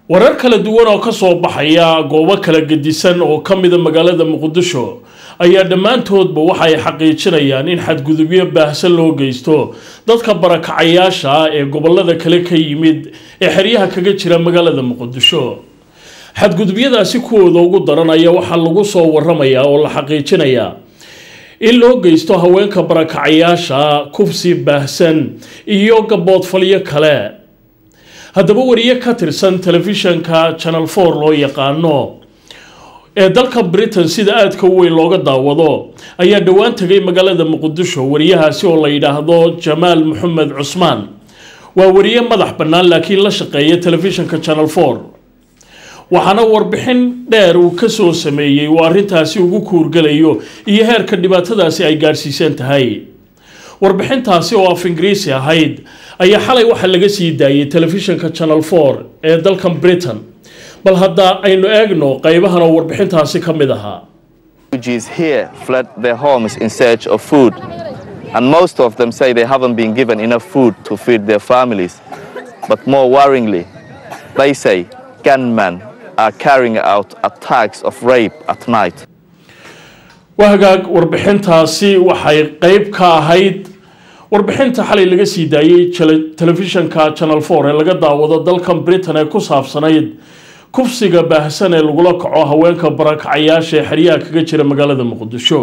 warar kala duwan oo kasoo baxaya goobo kala gedisan oo ka mida magaalada muqdisho ayaa dhammaantoodba waxa ay xaqiijinayaan in xadgudubyo baahsan loo geysto dadka barakacayaasha ah ee gobolada kale ka yimid ee xeryaha kaga jira magaalada muqdisho xadgudubyadaasi kuwooda ugu daran ayaa waxaa lagu soo waramayaa oo la xaqiijinayaa in loo geysto haweenka barakacayaasha kufsi baahsan iyo gaboodfalyo kale haddaba wariye ka tirsan telefishanka channel four loo yaqaano ee dalka britain sida aadka u weyn looga daawado ayaa dhowaan tegay magaalada muqdisho wariyahaasi oo la yidhaahdo jamaal maxamed cusmaan waa wariye madax bannaan laakiin la shaqeeya telefishanka channel four waxaana warbixin dheer uu kasoo sameeyey uu arrintaasi ugu kuurgalayo iyo heerka dhibaatadaasi ay gaadhsiisan tahay warbixintaasi oo af ingiriisi ahayd ayaa xalay waxaa laga sii daayay telefishanka channel four ee dalkan britain bal hadda aynu eegno qaybahan oo warbixintaasi ka mid ahaa refugees here fled their homes in search of food, and most of them say they haven't been given enough food to feed their families. But more worryingly, they say gunmen are carrying out attacks of rape at night. waa hagaag warbixintaasi waxay qeyb ka ahayd warbixinta xalay laga sii daayey telefishanka channel four ee laga daawado dalkan britain ee ku saabsanayd kufsiga baahsan ee lagula kaco haweenka barakacayaasha ee xeryaha kaga jira magaalada muqdisho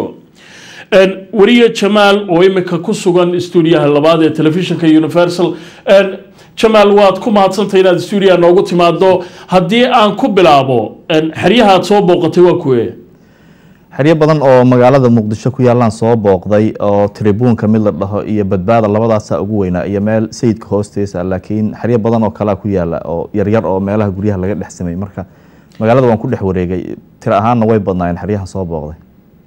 weriye jamaal oo imika ku sugan stuudiyaha labaad ee telefishinka universal jamaal waad ku mahadsantay inaad stuudiyaha noogu timaado haddii aan ku bilaabo xeryaha aad soo booqatay waa kuwe xeryo badan oo magaalada muqdisho ku yaalaan soo booqday oo tribuunka mid la dhaho iyo badbaada labadaasa ugu weynaa iyo meel sayidka hoostiisa laakiin xeryo badan oo kalea ku yaala oo yaryar oo meelaha guryaha laga dhex samey marka magaalada waan ku dhex wareegay tir ahaanna way badnaayeen xeryaha soo booqday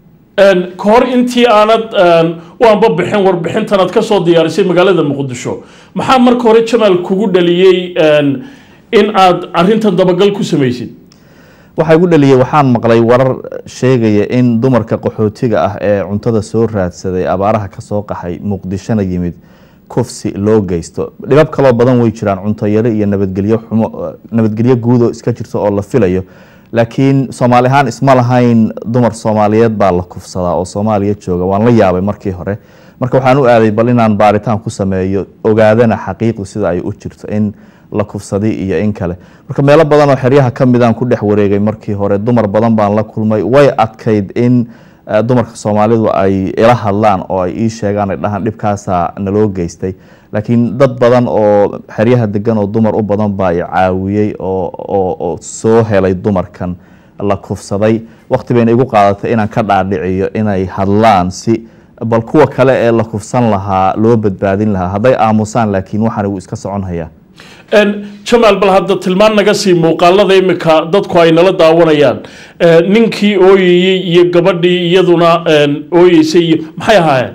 ka hor intii aanad waanba bixin warbixintan aad kasoo diyaarisay magaalada muqdisho maxaa marka hore jamaal kugu dhaliyey in aad arintan dabagal ku samaysid waxaa igu dhaliyey waxaan maqlay warar sheegaya in dumarka qaxootiga ah ee cuntada soo raadsaday abaaraha kasoo qaxay muqdishona yimid kufsi loo geysto dhibab kaloo badan way jiraan cunto yari iyo nabadgelyo xumo nabadgelyo guudoo iska jirto oo la filayo laakiin soomaali ahaan isma lahayn dumar soomaaliyeed baa la kufsadaa oo soomaaliya jooga waan la yaabay markii hore marka waxaan u aaday bal inaan baaritaan ku sameeyo ogaadana xaqiiqdu sida ay u jirto in la kufsaday iyo in kale marka meelo badan oo xeryaha ka midaan ku dhex wareegay markii hore dumar badan baan la kulmay way adkayd in dumarka soomaalidu ay ila hadlaan oo ay ii sheegaan ay dhahaan dhibkaasaa naloo geystay laakiin dad badan oo xeryaha degan oo dumar u badan baa i caawiyey oo soo helay dumarkan la kufsaday waqti bayna igu qaadatay inaan ka dhaadhiciyo inay hadlaan si bal kuwa kale ee la kufsan lahaa loo badbaadin lahaa hadday aamusaan laakiin waxaan wuu iska socon hayaa jamaal bal hadda tilmaan naga sii muuqaalada imika dadku ay nala daawanayaan ninkii ooyayey iyo gabadhii iyaduna ooyeysay iyo maxay ahaayeen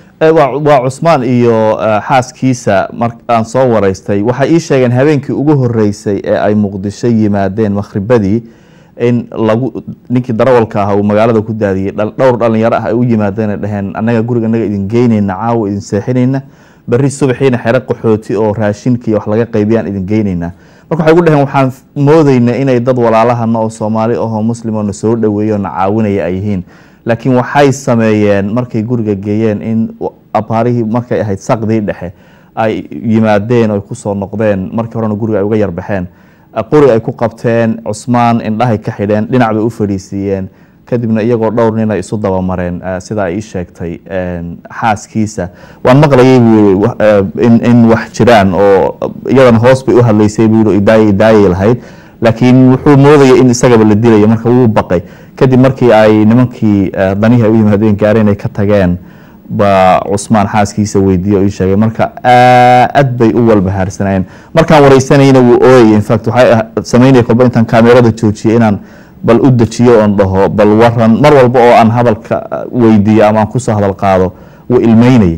waa cusmaan iyo xaaskiisa maraan soo waraystay waxay ii sheegeen habeenkii ugu horeysay ee ay muqdisho yimaadeen makhribadii in lagu ninkii darawalka ah uu magaalada ku daadiyey dhowr dhalinyaro ah ay u yimaadeen ay dhaheen annaga guriga annaga idin geynayna caawa idin seexinayna berri subaxiina xero qaxooti oo raashinkiiyo wax laga qaybiyaan idin geynaynaa marka waxay gu dhaheen waxaan moodaynaa inay dad walaalahana oo soomaali ahoo muslim oo na soo dhaweeyo na caawinaya ay yihiin laakiin waxay sameeyeen markay guriga geeyeen in abaarihii markay ahayd saqdii dhexe ay yimaadeen oy kusoo noqdeen markii horena guriga ay uga yarbaxeen qori ay ku qabteen cusmaan indhahay ka xidheen dhinac bay u fadhiisiiyeen kadibna iyagoo dhowr nin ay isu dabamareen sida ay ii sheegtay xaaskiisa waan maqlayay buu in wax jiraan oo iyadana hoos bay u hadlaysay buu idaaya idaayay lahayd laakiin wuxuu moodaya in isagaba la dilayo marka wuu baqay kadib markii ay nimankii danihii ay u yimaadeen gaareen ay ka tageen baa cusmaan xaaskiisa weydiiye oo ii sheegay marka aad bay u walbahaarsanayeen markaan wareysanayna wuu ooyay infact waxay sameynaya kolba intaan kaamerada joojiyay inaan bal u dejiyo oon dhaho bal waran mar walba oo aan hadalka weydiiyo ama aan kusoo hadal qaado wuu ilmeynayay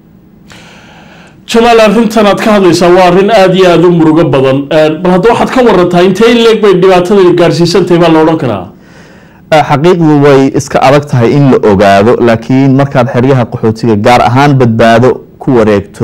jamaal arrintan aad ka hadlaysaa waa arrin aada iyo aada u murugo badan bal hadda waxaad ka warantaa intee in leeg bay dhibaatada gaarsiisantahay baa la odhan karaa xaqiiqdu way iska adag tahay in la ogaado laakiin markaad xeryaha qaxootiga gaar ahaan badbaado ku wareegto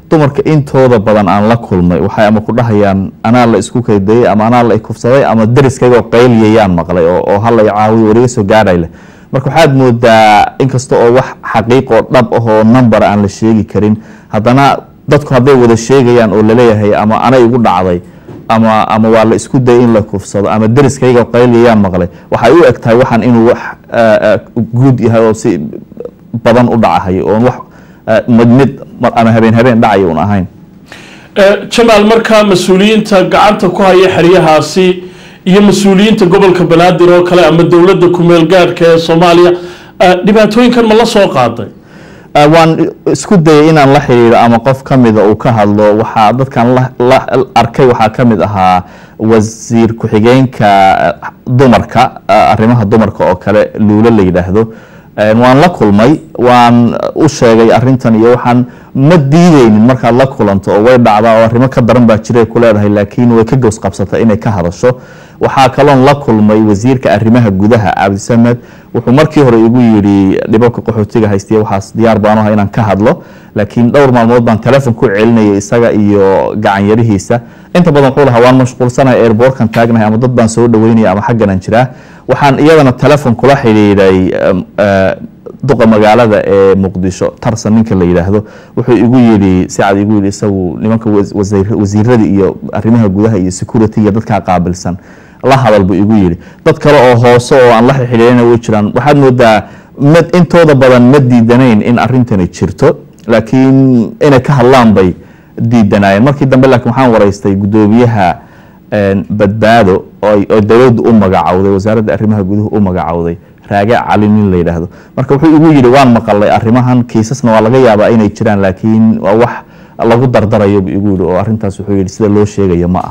dumarka intooda badan aan la kulmay waxay ama ku dhahayaan anaa la isku kaydayay ama anaa la ikufsaday ama dariskaygoo qayliyayaan maqlay oo oo hal ay caawiyo wariga soo gaadhay leh marka waxaad moodaa inkasta oo wax xaqiiq oo dhab ah oo number aan la sheegi karin haddana dadku hadday wada sheegayaan oo laleeyahay ama anay igu dhacday ama ama waa la isku dayay in la kufsado ama dariskayga qayliyayaan maqlay waxay u eg tahay waxaan inuu wax ah, ah, guud yahay oo si badan u dhacahayo oon wax ah, mid mid mar- ama habeen habeen dhacayo un ahayn Eh, jamaal markaa mas-uuliyiinta gacanta ku haya xeryahaasi iyo mas-uuliyiinta gobolka banaadir oo kale ama dowladda kumeel gaadhka ee soomaaliya eh, dhibaatooyinkan ma la soo qaaday Ah, waan isku dayay inaan la xiriiro ama qof ka mida uu ka hadlo waxaa dadkan la- la arkay waxaa ka mid ahaa wasiir ku-xigeenka ah, dumarka ah, arrimaha dumarka oo kale luulo la yidhaahdo Eh, waan la kulmay waan u sheegay arintan iyo waxaan ma diideynin markaad la kulanto oo way dhacdaa oo arrimo ka daran baa jiray ku leedahay laakiin way ka gows qabsatay inay ka hadasho waxaa kaloon la kulmay wasiirka arrimaha gudaha cabdisamed wuxuu markii hore igu yidhi dhibabka qaxootiga haystiya waxaas diyaar baan u ahay inaan ka hadlo laakiin dhowr maalmood baan telefon ku celinayay isaga iyo gacanyarihiisa inta badan wuxuu lahaa waan mashquulsanahay airbortkan taagnahay ama dad baan soo dhaweynaya ama xagganan jiraa waxaan iyadana telefon kula xidhiidhay em, eh, duqa magaalada ee muqdisho tarsan ninka la yidhaahdo wuxuu igu yidhi sicad igu yidhi isagu nimanka was- wasiir- wasiirada iyo arrimaha gudaha iyo security iyo dadkaa qaabilsan la hadal buu igu yidhi dad kale oo hoose oo aan la xidhiidhayna way jiraan waxaad moodaa mid intooda badan ma diidanayn in arrintani jirto laakiin inay ka hadlaan bay diidanaayeen markii dambe laakiin waxaan waraystay guddoomiyaha een, badbaado oo ay- oo dowladdu u magacowday wasaaradda arrimaha guduhu u magacowday raage cali nin la yidhaahdo marka wuxuu igu yidhi waan maqalay arrimahan kiisasna waa laga yaabaa inay jiraan laakiin waa wax lagu dardarayo buu igu yidhi oo arrintaas wuxuu yidhi sida loo sheegayo ma ah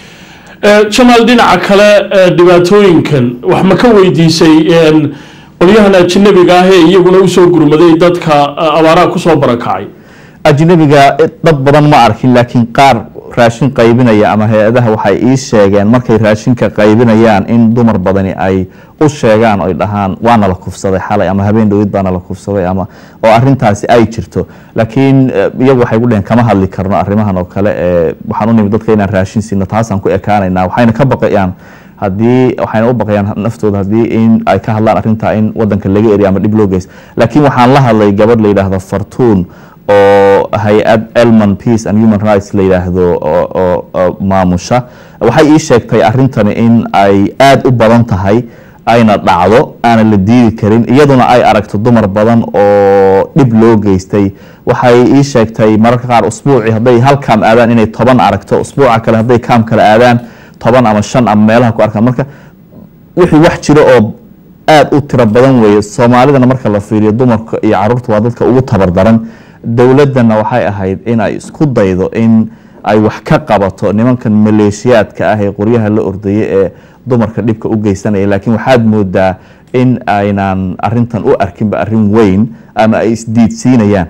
Eh, jamaal dhinaca kale eh, dhibaatooyinkan wax ma ka weydiisay een, qolyahan ajnabiga ah ee iyaguna usoo gurmaday dadka eh, abaaraha kusoo barakacay ajnabiga dad badan ma arkin laakiin qaar raashin qaybinaya ama hay-adaha waxay ii sheegeen markay raashinka qaybinayaan in dumar badani ay u sheegaan oy dhahaan waana la kufsaday xalay ama habeen dhowid baana la kufsaday ama oo arintaasi ay jirto laakiin eh, iyagu waxay gu dheheen kama hadli karno arrimahan oo kale ee waxaan u nimid dadka inaan raashin siino taasaan ku ekaanaynaa waxayna ka baqayaan haddii waxayna u baqayaan naftooda haddii in ay ka hadlaan arrintaa in wadanka laga eriyo ama dhib loo geysto laakiin waxaan la hadlay gabadh la yidhaahdo fartuun oo hay-ad elman peace and human rights la yidhaahdo oo oo- oo maamusha waxay ii sheegtay arrintani in ay aada u badan tahay ayna dhacdo aanan la diidi karin iyaduna ay aragto dumar badan oo dhib loo geystay waxay ii sheegtay mararka qaar usbuucii hadday hal kaam aadaan inay toban aragto usbuuca kale hadday kaam kale aadaan toban ama shan ama meelaha ku arkaan marka wixii wax jiro oo aada u tiro badan weeye soomaalidana marka la fiiriyo dumarka iyo caruurta waa dadka ugu tabar daran dowladdana waxay ahayd in ay isku daydo in ay wax ka qabato nimankan maleeshiyaadka ah ee qoryaha la ordaya ee dumarka dhibka u geysanaya laakiin waxaad moodaa in aynan arintan u arkinba arrin weyn ama ay isdiidsiinayaan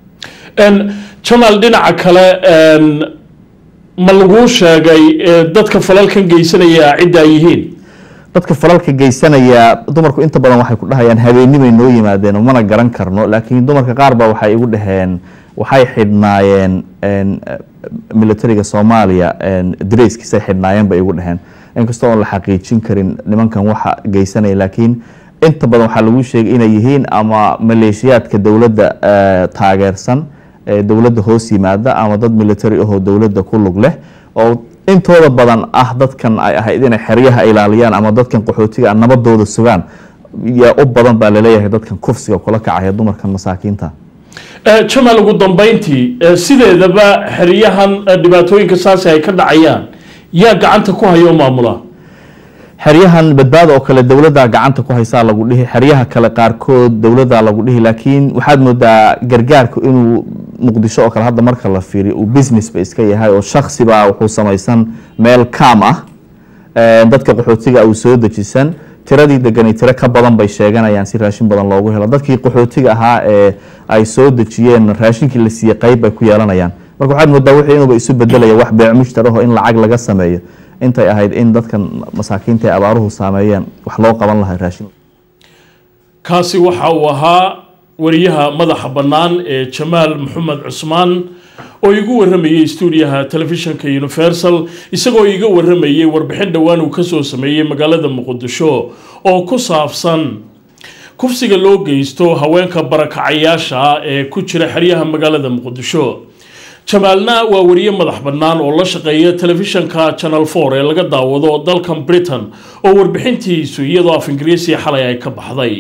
Een, jamaal dhinaca kale een, ma laguu sheegay eh, dadka falalkan geysanaya cidda ay yihiin dadka falalka geysanaya dumarku inta badan waxay ku dhahayaan habeenimay noo yimaadeen oo mana garan karno laakiin dumarka qaar ba waxay igu dhaheen waxay xidhnaayeen een, eh, militariga soomaaliya een, dareyskiisay xidhnaayeen bay igu dhaheen inkastoo oon la xaqiijin karin nimankan waxa geysanaya laakiin inta badan waxaa lagu sheegay inay yihiin ama maleeshiyaadka dowladda eh, taageersan ee dowladda hoos yimaada ama dad military ahoo dowladda ku lug leh oo intooda badan ah dadkan ay ahayd inay xeryaha ilaaliyaan ama dadkan qaxootiga ah nabadooda sugaan yaa u badan baa laleeyahay dadkan kufsiga kula kacaya dumarkan masaakiinta Eh, jamaal ugu dambeyntii eh, sideedaba xeryahan eh, dhibaatooyinka saasi ay ka dhacayaan yaa gacanta ku haya oo maamula xeryahan badbaada oo kale dowladda gacanta ku haysaa lagu dhihi xeryaha kale qaarkood dowladda lagu dhihi laakiin waxaad moodaa gargaarku inuu muqdisho oo kale hadda marka la fiiriyo uu business ba iska yahay oo shaksi baa wuxuu samaysan meel kaam ah ee, dadka qaxootiga uu soo dejisan tiradii deganay tiro ka badan bay sheeganayaan si raashin badan loogu helo dadkii qaxootiga ahaa ee ay soo dejiyeen raashinkii la siiyey qayb bay ku yeelanayaan marka waxaad moodaa wixii inuuba isu bedelaya wax beec mushtaraho in lacag laga sameeyo intay ahayd in dadkan masaakiinta ee abaaruhu saameeyeen wax loo qaban lahaa raashin kaasi waxa uu ahaa wariyaha madaxa bannaan ee jamaal maxamed cusmaan oo igu waramayay stuudiyaha telefishinka universal isagoo iga waramayay warbixin dhowaan uu kasoo sameeyey magaalada muqdisho oo ku saabsan kufsiga loo geysto haweenka barakacayaasha ee ku jira xeryaha magaalada muqdisho jamaalna waa wariye madax bannaan oo la shaqeeya telefishinka channel four ee laga daawado dalkan britain oo warbixintiisu iyadoo af ingiriisi xalay ay ka baxday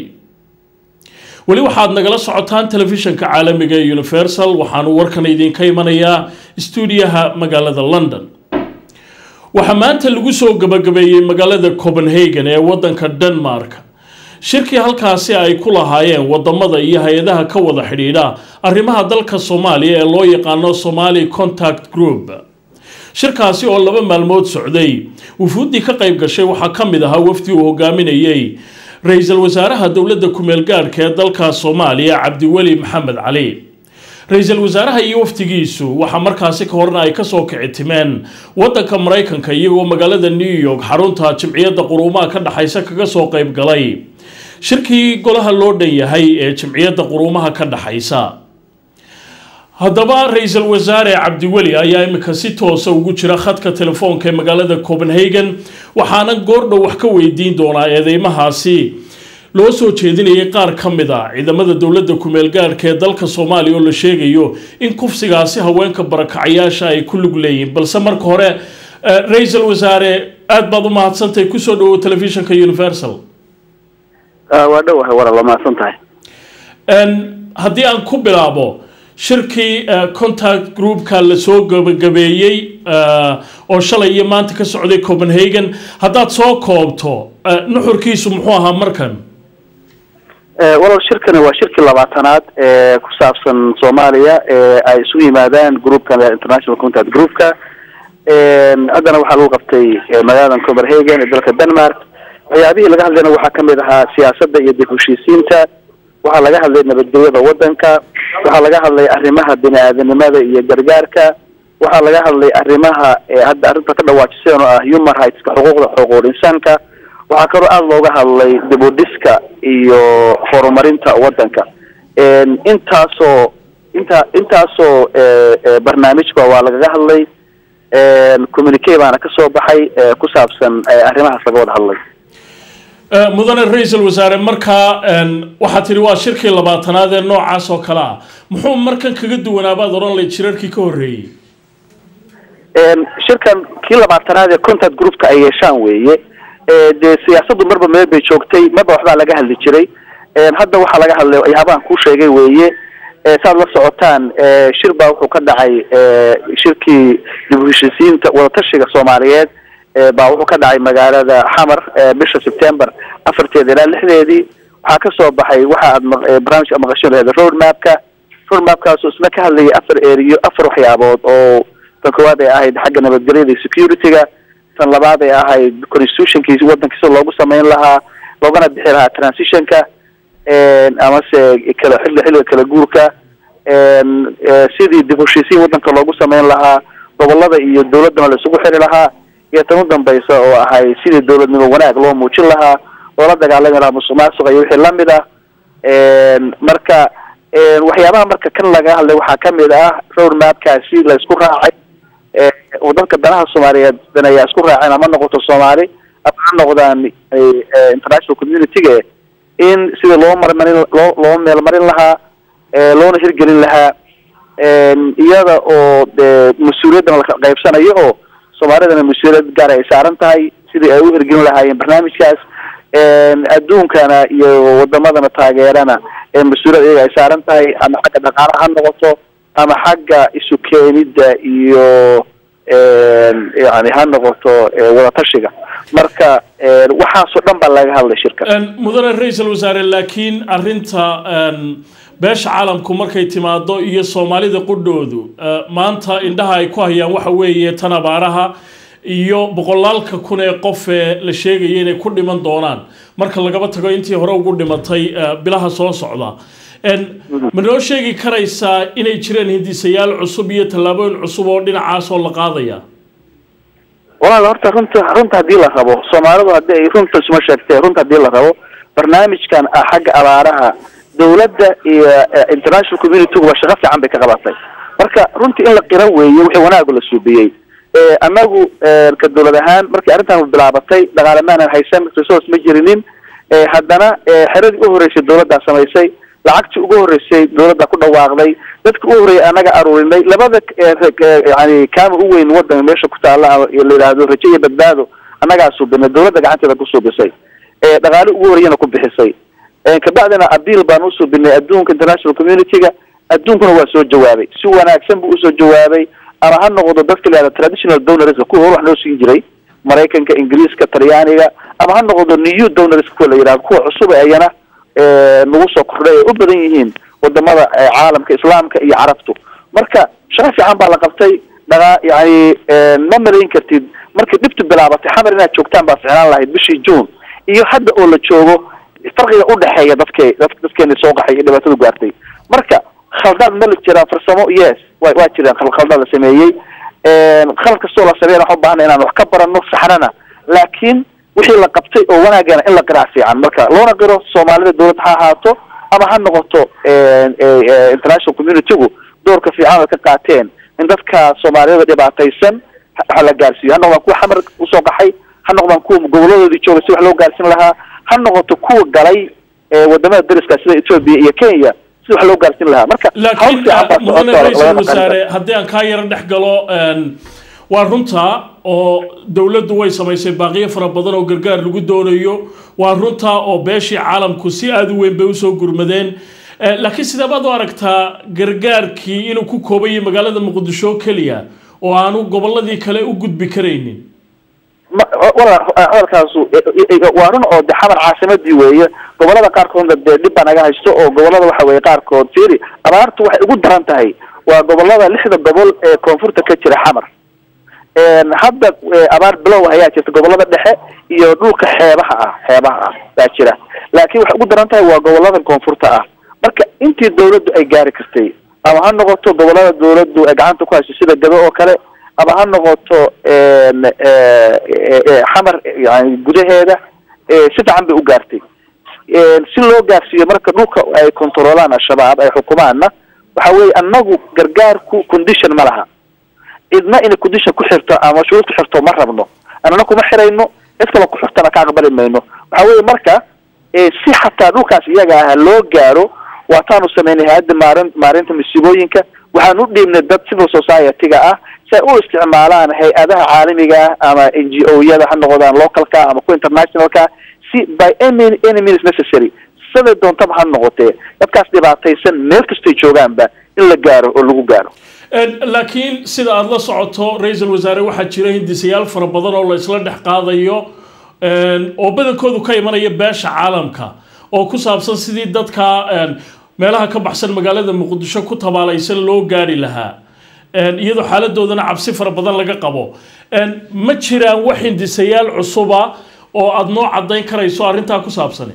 weli waxaad nagala socotaan telefishinka caalamiga ee universal waxaanu warkan idinka imanayaa stuudiyaha magaalada london waxaa maanta lagu soo gabagabeeyey magaalada copenhagen ee wadanka denmark shirkii halkaasi ay ku lahaayeen wadamada iyo hay-adaha ka wada xidhiidha arrimaha dalka soomaaliya ee loo yaqaano somali contact group shirkaasi oo laba maalmood socday wufuuddii ka qayb gashay waxaa ka mid ahaa wafdi uu hogaaminayey ra-iisul wasaaraha dowladda kumeel gaadhka ee dalka soomaaliya cabdiweli maxamed cali ra-iisul wasaaraha iyo wafdigiisu waxaa markaasi ka horna ay kasoo kici timeen wadanka maraykanka iyagoo magaalada new york xarunta jimciyadda quruumaha ka dhexaysa kaga soo qayb galay shirkii golaha loo dhan yahay ee jimciyadda quruumaha ka dhexaysa haddaba ra-iisul wasaare cabdiweli ayaa imika si toosa ugu jira khadka telefoonka ee magaalada copenhagen waxaana goordhow wax ka weydiin doonaa eedeymahaasi loo soo jeedinayay qaar ka mid a ciidamada dowladda kumeel gaadhka ee dalka soomaaliya oo la sheegayo in kufsigaasi haweenka barakacayaasha ay ku lug leeyihin balse marka hore ra-iisul wasaare aada baad u mahadsantahay kusoo dhawow telefishinka universal waa dhowahay wara la mahadsan tahay haddii aan ku bilaabo shirkii contact groupka lasoo gabagabeeyey oo shalay iyo maanta ka socday copenhagen haddaad soo koobto nuxurkiisu muxuu ahaa markan walal shirkani waa shirkii labaatanaad ee ku saabsan soomaaliya ee ay isugu yimaadaan groupkan international contact groupka haddana waxaa lagu qabtay magaalada copenhagen ee dalka denmark waxyaabihii laga hadlayna waxaa kamid ahaa siyaasadda iyo dib heshiisiinta waxaa laga hadlay nabadgelyada wadanka waxaa laga hadlay arrimaha bini-aadanimada iyo gargaarka waxaa laga hadlay arrimaha hadda arrinta ka dhawaajiseen oo ah human rightska xuquuqda xuquuqul insaanka waxaa kaloo aada looga hadlay dib u dhiska iyo horumarinta wadanka intaasoo inta intaasoo barnaamijka waa lagaga hadlay communique baana kasoo baxay ku saabsan arrimahaas laga wada hadlay mudane ra-iisul wasaare markaa waxaa tidhi waa shirkii labaatanaad ee noocaas oo kale ah muxuu markan kaga duwanaabaad odhan lay jirarkii ka horreeyey shirkan kii labaatanaad ee contact groupka ay yeeshaan weeye dee siyaasaddu marba meel bay joogtay marba waxbaa laga hadli jiray hadda waxaa laga hadlay waxyaabahan kuu sheegay weeye saad la socotaan shir baa wuxuu ka dhacay shirkii dib u heshisiinta wadatashiga soomaaliyeed baa wuxuu ka dhacay magaalada xamar bisha september afarteeda ilaa lixdeedii waxaa kasoo baxay waxa aad barnaamijka ad maqashin laheed road mapka road mapkaasoo isna ka hadlayay afar eriyo afar waxyaabood oo tan koowaad ay ahayd xagga nabadgelyada iyo security-ga tan labaad ay ahayd constitutionkiisi wadankiisa loogu sameyn lahaa loogana bixi lahaa transitionka amase kala xilli xilliga kala guurka sidii dib heshiisiin wadanka loogu sameyn lahaa gobolada iyo dawladdana la isugu xiri lahaa iyo tan u dambaysa oo ahay sidii dawladnimo wanaag loo muujin lahaa loola dagaalami lahaa musuq maasuqa iyo wixii lamid ah marka waxyaabaha marka kan laga hadlay waxaa kamid ah road mapkaasi la isku raacay oo dadka danaha soomaaliyeed dan ayaa isku raaceen ama noqoto soomaali ama ha noqdaan international community-ga in sida loo marmarin loo loo meelmarin lahaa loona hirgelin lahaa iyada oo de mas-uuliyaddana la qaybsanayo oo soomaalidana mas-uuliyad gaar ay saaran tahay sidii ay u hirgelin lahaayeen barnaamijkaas adduunkana iyo wadamadana taageerana mas-uuliyad iyaga ay saaran tahay ama xagga dhaqaalaha ha noqoto ama xagga isu keenidda iyo yani ha noqoto wadatashiga marka waxaasoo dhan baa laga hadlay shirka mudane ra-iisul wasaare laakiin arinta beesha caalamku markay timaado iyo soomaalida qudhoodu maanta indhaha ay ku hayaan waxa weeye tan abaaraha iyo boqolaalka kun ee qof ee la sheegaya inay ku dhiman doonaan marka lagaba tago intii hore ugu dhimatay bilaha soo socda ma noo sheegi karaysaa inay jireen hindisayaal cusub iyo tallaabooyin cusub oo dhinacaas oo la qaadaya walaal horta runta runta haddii la rabo soomaalidu haddii ay runta isuma sheegtee runta haddii la rabo barnaamijkan ah xagga abaaraha dawladda iyo international community-guba shaqo fiican bay ka qabatay marka runtii in la qira weeye wixii wanaagu la suubiyey annagu ka dawlad ahaan markii arrintan bilaabatay dhaqaale maanan haysan resource ma jirinin haddana xeradii u horreysay dawladdaa samaysay lacagtii ugu horreysay dawladda ku dhawaaqday dadka u horreeyay annaga aruurinay labada yani kaama u weyn wadanka meesha ku taalla la yidhaahdo rajo iyo badbaado annagaa suubinay dawladda gacanteeda ku suubisay dhaqaale ugu horreeyana ku bixisay kabacdina abiil baan u suubinay adduunka international community-ga adduunkuna waa soo jawaabay si wanaagsan buu usoo jawaabay ama ha noqdo dadka layihahdo traditional donorska kuwa hor wax noo siin jiray maraykanka ingiriiska talyaaniga ama ha noqdo new donors kuwa la yidhahdo kuwa cusub ayana nagu soo kordhay ay u badan yihiin wadamada caalamka islaamka iyo carabtu marka shaqo fiican baa la qabtay dhaqa yani ma malayn kartid markii dhibtu bilaabatay xamar inaad joogtaan baa ficnaan lahayd bishii june iyo hadda oo la joogo farqiga udhexeeya dadke dad dadkeena soo qaxay iyo dhibaatadu gaartay marka khaldaad ma la jiraa farsamo yes wa waa jiraan khaldaad la sameeyey khalad kastoo la sameeyana waxaan ubaahanay inaan wax ka barano saxnana laakiin wixii la qabtay oo wanaagana in la qiraa fiican marka loona qiro soomaalida dawladda ha ahaato ama ha noqoto international community-gu doorka fiican ay ka qaateen in dadka soomaaliyada dhibaataysan waxa la gaarsiiyo ha noqdaan kuwa xamar usoo qaxay ha noqdaan kuwa goboladoodii jooga si wax loo gaarsiin lahaa ha noqoto kuwa galay wadamada dariska sida ethoopia iyo kenya si wax loo gaarsiin lahaa marka laakiin mudane ra-iisul wasaare haddii aan kaa yaro dhex galo waa runta oo dowladdu way samaysay baaqiyo fara badan oo gargaar lagu doonayo waa runta oo beeshii caalamku si aada u weyn bay usoo gurmadeen laakiin sidee baad u aragtaa gargaarkii inuu ku koobayay magaalada muqdisho keliya oo aanu gobolladii kale u gudbi karaynin hadalkaasu waa run oo de xamar caasimadii weeye gobolada qaarkoodna dee dhib baa naga haysto oo gobolada waxa weye qaarkood fiiri abaartu waxay ugu daran tahay waa gobolada lixda gobol ee koonfurta ka jira xamar hadda abaar bilow ayaa jirta gobolada dhexe iyo dhulka xeebaha ah xeebaha ah baa jira laakiin waxay ugu daran tahay waa gobolada koonfurta ah marka intii dawladdu ay gaari kartay ama ha noqoto gobolada dawladdu ay gacanta ku hayso sida gado oo kale ama ha noqoto xamar yani gudaheeda si fiican bay u gaartay si loo gaarsiiyo marka dhulka ay controolaan al-shabaab ay xukumaanna waxa weeye annagu gargaarku condition ma laha cidna inay condition ku xirto ama shuruud ku xirto ma rabno annana kuma xirayno cid kale ku xirtana ka aqbali mayno waxa weeye marka si xataa dhulkaas iyaga ah loo gaaro waataanu sameynay hay-adda maarin maarinta masiibooyinka waxaan u dhiibnay dad civil society-ga ah si ay u isticmaalaan hay-adaha caalamiga ah ama n g o yada ha noqdaan localka ama ku internationalka si by any any means necessary siday doontaba ha noqotee dadkaas dhibaataysan meel kastay joogaanba in la gaaro oo lagu gaaro laakiin sida aada la socoto ra-iisul wasaare waxaa jira hindisayaal fara badan oo la isla dhex qaadayo oo badankoodu ka imanaya beesha caalamka oo ku saabsan sidii dadka meelaha ka baxsan magaalada muqdisho ku tabaalaysan loo gaari lahaa iyadoo xaaladoodana cabsi fara badan laga qabo ma jiraan wax hindisayaal cusuba oo aada noo caddayn karayso arrintaa ku saabsan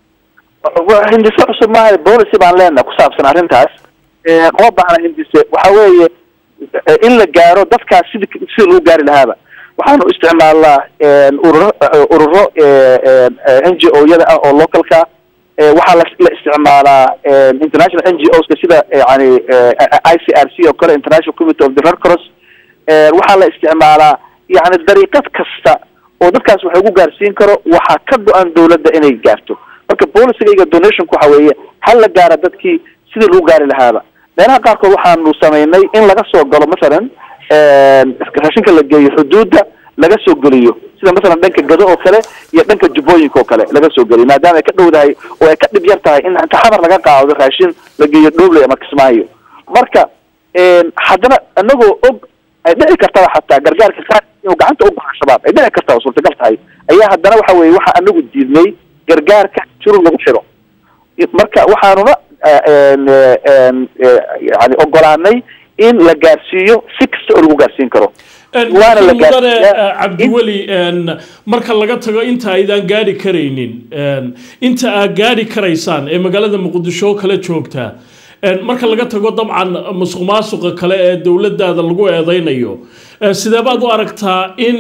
hindise cusub maaha policy baan leenaha ku saabsan arrintaas uma baahna hindise waxa weeye in la gaaro dadkaas sidi sida lagu gaari lahaaba waxaanu isticmaalnaa ururo ururo n g o yada ah oo localka waxaa la la isticmaalaa international n g o ska sida yani i c r c oo kale international committee of the red cross waxaa la isticmaalaa yani dariiqad kasta oo dadkaas wax ugu gaarsiin karo waxaa ka go-an dawladda inay gaarto marka policygayga donationku waxa weeye hal la gaara dadkii sidii lagu gaari lahaaba meelaha qaarkood waxaanu samaynay in laga soo galo masalan raashinka la geeyo xuduudda laga soo geliyo sida masalan dhanka gado oo kale iyo dhanka jubbooyinka oo kale laga soo geliyo maadaama ay ka dhowdahay oo ay ka dhib yar tahay in inta xamar laga qaado raashin la geeyo dhobley ama kismaayo marka haddana anagoo og ay dhici kartaba xataa gargaarka qaar inuu gacanta u baxo shabaab ay dhici kartaa oo suurtagal tahay ayaa haddana waxa weye waxa anagu diidnay gargaarka shurur lagu xiro marka waxaanuna yani ogolaanay in la gaarsiiyo si kasta oo lagu gaarsiin karo waana la mudane cabdiweli marka laga tago inta aydaan gaari karaynin inta aad gaari karaysaan ee magaalada muqdisho kala joogtaa marka laga tago dabcan musuq maasuqa kale ee dowladaada lagu eedeynayo sidee baad u aragtaa in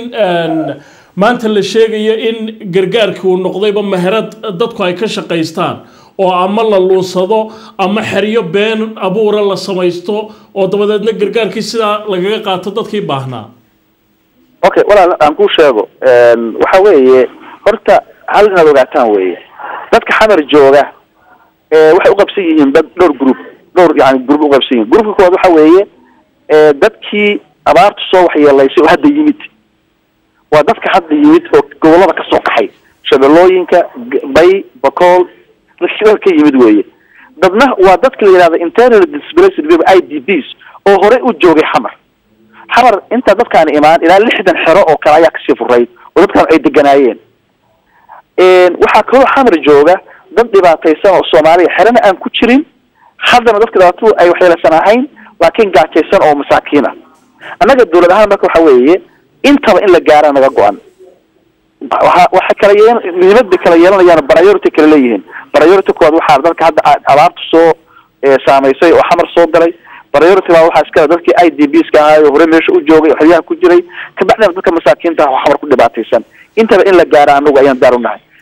maanta la sheegayo in gargaarkii uu noqdayba meherad dadku ay ka shaqaystaan oo ama la luunsado ama xeryo been abuura la samaysto oo dabadeedna gargaarkii sidaa lagaga qaato dadkii baahnaa okay walaal aan kuu sheego waxa weeye horta hal inaad ogaataan weeye dadka xamar jooga waxay uqabsan yihiin dad dhowr group dhowr yani group uqabsan yihin groupka koowaad waxa weeye dadkii abaartu soo waxyeelaysay oo hadda yimid waa dadka hadda yimid oo gobolada kasoo kaxay shabeellooyinka bay bacool dadka ka yimid weeye dadna waa dadka la yidhahda internal displaced people i d bs oo horey u joogay xamar xamar intaa dadkaani imaan ilaa lixdan xero oo kale ayaa kasii furayd oo dadkan ay deganaayeen waxaa kaloo xamar jooga dad dhibaataysan oo soomaaliya xerana aan ku jirin haddana dadka dhibaatadu ay waxyeelaysan ahayn laakiin gaajaysan oo masaakiin ah annaga dawlad ahaan marka waxa weeye intaba in la gaara naga go-an waa waxay kala yeel muhiimad bay kala yeelanayaan priority kala leeyihiin priority koowaad waxaa dadka hadda abaarta soo saamaysay oo xamar soo galay priority baa waxaa iskale dadkii i d b ska ahaayo hore meesha u joogay oo xeryaha ku jiray kabacdina dadka masaakiinta ah oo xamar ku dhibaataysan intaba in la gaara anagu ayaan daar u nahay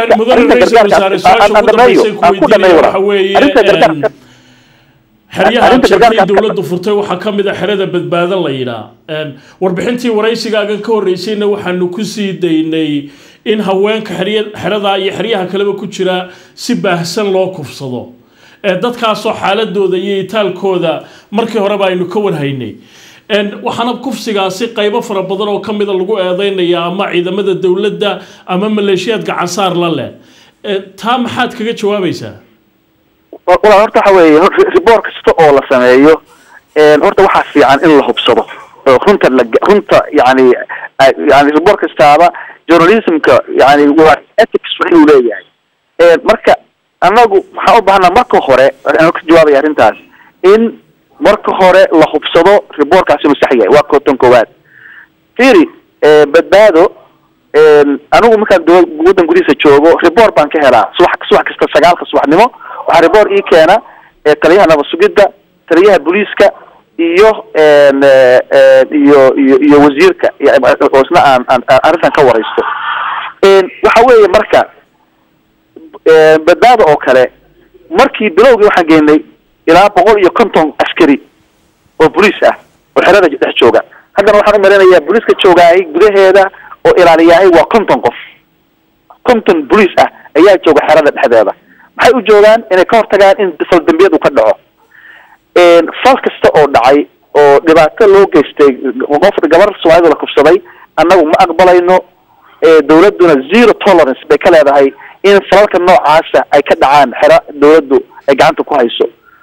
xeryaha jabkii dowladdu furtay waxaa ka mid a xerada badbaado la yidhaa warbixintii waraysigaagan ka horreysayna waxaanu ku sii daynay in haweenka xerada iyo xeryaha kaleba ku jira si baahsan loo kufsado dadkaasoo xaaladooda iyo itaalkooda markii horeba aynu ka warhaynay waxaana kufsigaasi qaybo fara badan oo kamida lagu eedeynaya ama ciidamada dowladda ama maleeshiyaad gacansaar la leh taa maxaad kaga jawaabaysaa walaal horta waxa weeye riboor kasta oo la sameeyo horta waxaa fiican in la hubsado oo runta la runta yani yani riboor kastaaba journalismka yani waa ethics waa inuu leeyahay marka annagu waxaan u baahnaa marka hore aan ka jawaabaya arrintaas in marka hore la hubsado riboorkaasi inuu sax yahay waa kootan koowaad firi badbaado anigu markaan dowla waddan gudihiisa joogo riboor baan ka helaa subax subax kasta sagaalka subaxnimo waxaa riboor ii keena taliyaha nabad sugidda taliyaha booliiska iyo iyo iyo iyo wasiirka oo isna aan aan arrintan ka waraysto waxa weeye marka badbaado oo kale markii bilowgii waxaan geynay ilaa boqol iyo konton askari oo boliis ah oo xerada dhex jooga haddana waxaan u maleynayaa booliiska joogaay gudaheeda oo ilaaliyahay waa konton qof konton boliis ah ayaa jooga xerada dhexdeeda maxay u joogaan inay ka hortagaan in fal dambiyad uu ka dhaco fal kasta oo dhacay oo dhibaato loo geystay qof gabar soomaalida la kufsaday annagu ma aqbalayno dawladduna zero tolerance bay ka leedahay in falalka noocaasa ay ka dhacaan xero dawladdu ay gacanta ku hayso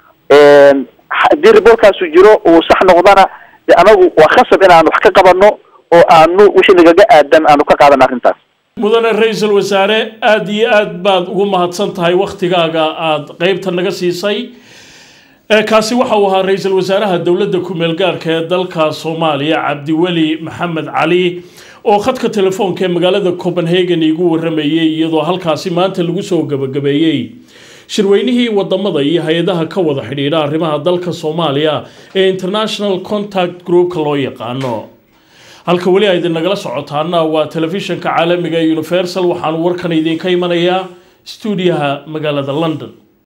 haddii riboorkaasu jiro uu sax noqdana de anagu waa khasab inaan wax ka qabano oo aanu wixii nagaga aadan aanu ka qaadano arrintaas mudane ra-iisul wasaare aada iyo aad baad ugu mahadsan tahay waktigaaga aada qeybta naga siisay kaasi waxa uu ahaa ra-iisul wasaaraha dowladda ku-meel gaarka ee dalka soomaaliya cabdiweli maxamed cali oo khadka telefoonka ee magaalada copenhagen iigu waramayey iyadoo halkaasi maanta lagu soo gabagabeeyey shirweynihii wadamada iyo hay-adaha ka wada xidhiidha arrimaha dalka soomaaliya ee international contact groupka loo yaqaano halka weli a idin nagala socotaana waa telefishanka caalamiga ee universal waxaanu warkan idinka imanayaa stuudiyaha magaalada london